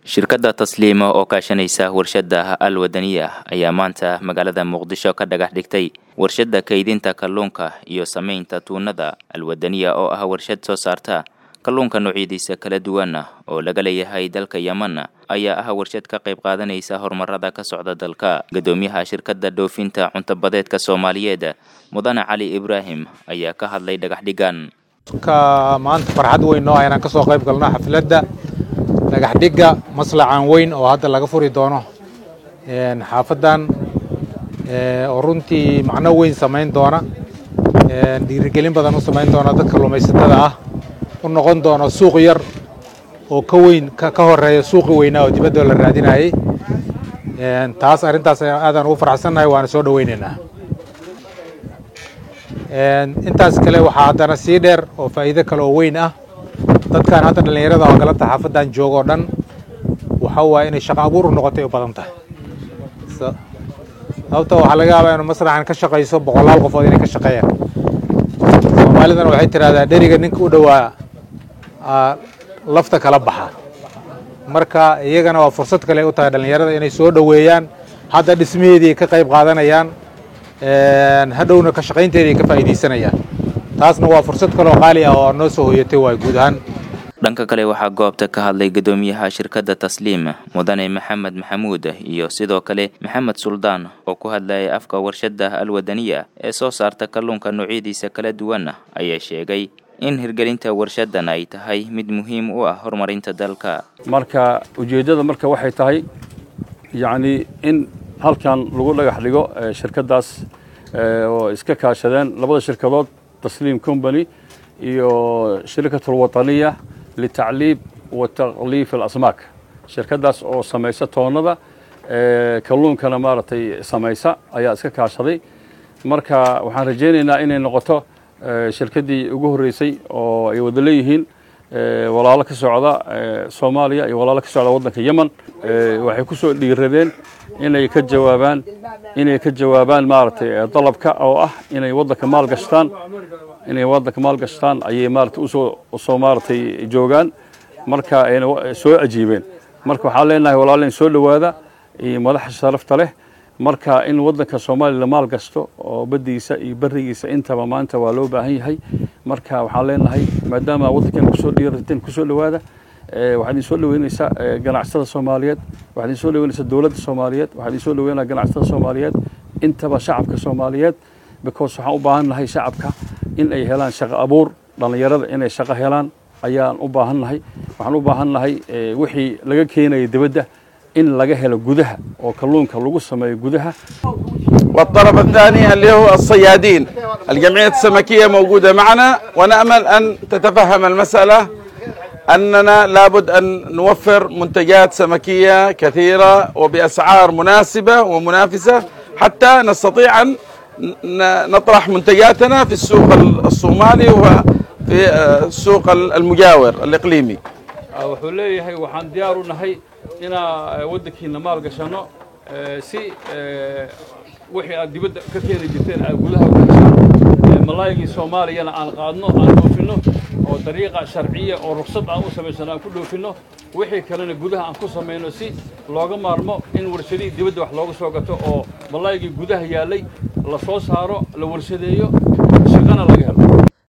shirkadda tasliima oo kaashanaysa warshadda al wadaniya ayaa maanta magaalada muqdisho ka dhagax dhigtay warshadda kaydinta kalluunka iyo samaynta tuunada alwadaniya oo ah warshad soo saarta kalluunka noocyadiisa kala duwana oo laga leeyahay dalka yeman ayaa ah warshad ka qayb qaadanaysa horumarada ka socda dalka guddoomiyaha shirkadda dhoofinta cuntabadeedka soomaaliyeed mudane cali ibraahim ayaa ka hadlay dhagax dhigan maanta farxad weyn noo ah inaan ka soo qayb galno xafladda dhagax dhigga maslacan weyn oo hadda laga furi doono xaafaddan oo runtii macno weyn samayn doona dhiirigelin badan u samayn doona dadka lumaysatada ah u noqon doono suuq yar oo ka weyn ka horeeya suuqi weynaa oo dibadda la raadinayay taas arrintaas aadaan ugu faraxsannahay waana soo dhoweynaynaa intaas kale waxaa haddana sii dheer oo faa'iido kale oo weyn ah dadkan hadda dhallinyarada oo galabta xaafaddan jooga oo dhan waxa waaye inay shaqo abuur u noqotay u badan tahay sababta waxaa laga yaabaa inu masraxan ka shaqayso boqolaal qofood inay ka shaqeeyaan soomaalidana waxay tidhahdaa dheriga ninka u dhowaa lafta kala baxa marka iyagana waa fursad kale u tahay dhallinyarada inay soo dhoweeyaan hadda dhismaheedii ka qayb qaadanayaan hadhowna ka shaqaynteedii ka faa'iidaysanayaan taasna waa fursad kaleoo qaali ah oo noo soo hoyatay waay guud ahaan dhanka kale waxaa goobta ka hadlay guddoomiyaha shirkadda tasliim mudane maxamed maxamuud iyo sidoo kale maxamed suldaan oo ku hadlayay afka warshadda alwadaniya ee soo saarta kalluunka noocyadiisa kala duwan ayaa sheegay in hirgelinta warshaddan ay tahay mid muhiim u ah horumarinta dalka marka ujeeddada marka waxay tahay yacni in halkan lagu dhagax dhigo shirkaddaas oo iska kaashadeen labada shirkadood tasliim company iyo shirkat alwataniya litacliib wa takliif alasmaak shirkaddaas oo samaysa toonnada kalluunkana maaragtay samaysa ayaa iska kaashaday marka waxaan rajaynaynaa inay noqoto shirkaddii ugu horreysay oo ay wada leeyihiin walaalo ka socda soomaaliya iyo walaalo ka socda waddanka yemen waxay ku soo dhiiradeen inay ka jawaabaan inay ka jawaabaan maaragtay dalabka oo ah inay waddanka maal gashtaan inay waddanka maal gashtaan ayay maaragtay usoo usoo maaragtay joogaan marka ayna soo ajiibeen marka waxaan leenahay walaaleen soo dhowaada iyo madaxa sharafta leh marka in waddanka soomaaliya la maal gasto oo baddiisa iyo berigiisa intaba maanta waa loo baahan yahay marka waxaan leenahay maadaama waddankeena kusoo dhiirateen kusoo dhowaada waxaad idin soo dhoweynaysaa ganacsatada soomaaliyeed waxaad idin soo dhoweynaysaa dowladda soomaaliyeed waxaad idin soo dhoweynaya ganacsatada soomaaliyeed intaba shacabka soomaaliyeed because waxaan u baahan nahay shacabka in ay helaan shaqo abuur dhallinyarada inay shaqo helaan ayaan u baahan nahay waxaan u baahan nahay wixii laga keenaya dibadda in laga helo gudaha oo kalluunka lagu sameeyo gudaha والطرف الثاني اللي هو الصيادين الجمعية السمكية موجودة معنا ونأمل أن تتفهم المسألة أننا لابد أن نوفر منتجات سمكية كثيرة وبأسعار مناسبة ومنافسة حتى نستطيع أن نطرح منتجاتنا في السوق الصومالي وفي السوق المجاور الإقليمي wuxuu leeyahay waxaan diyaar u nahay inaa waddankiina maal gashano si wixii aad dibadda ka keeni jirteen aad gudaha u gashaan malaayigii soomaaliyana aan qaadno aan dhoofinno oo dariiqa sharciya oo ruksad aan u samaysano aan ku dhoofinno wixii kalena gudaha aan ku samayno si looga maarmo in warshadihii dibadda wax looga soo gato oo malaayigii gudaha yaallay la soo saaro la warshadeeyo shaqana laga helo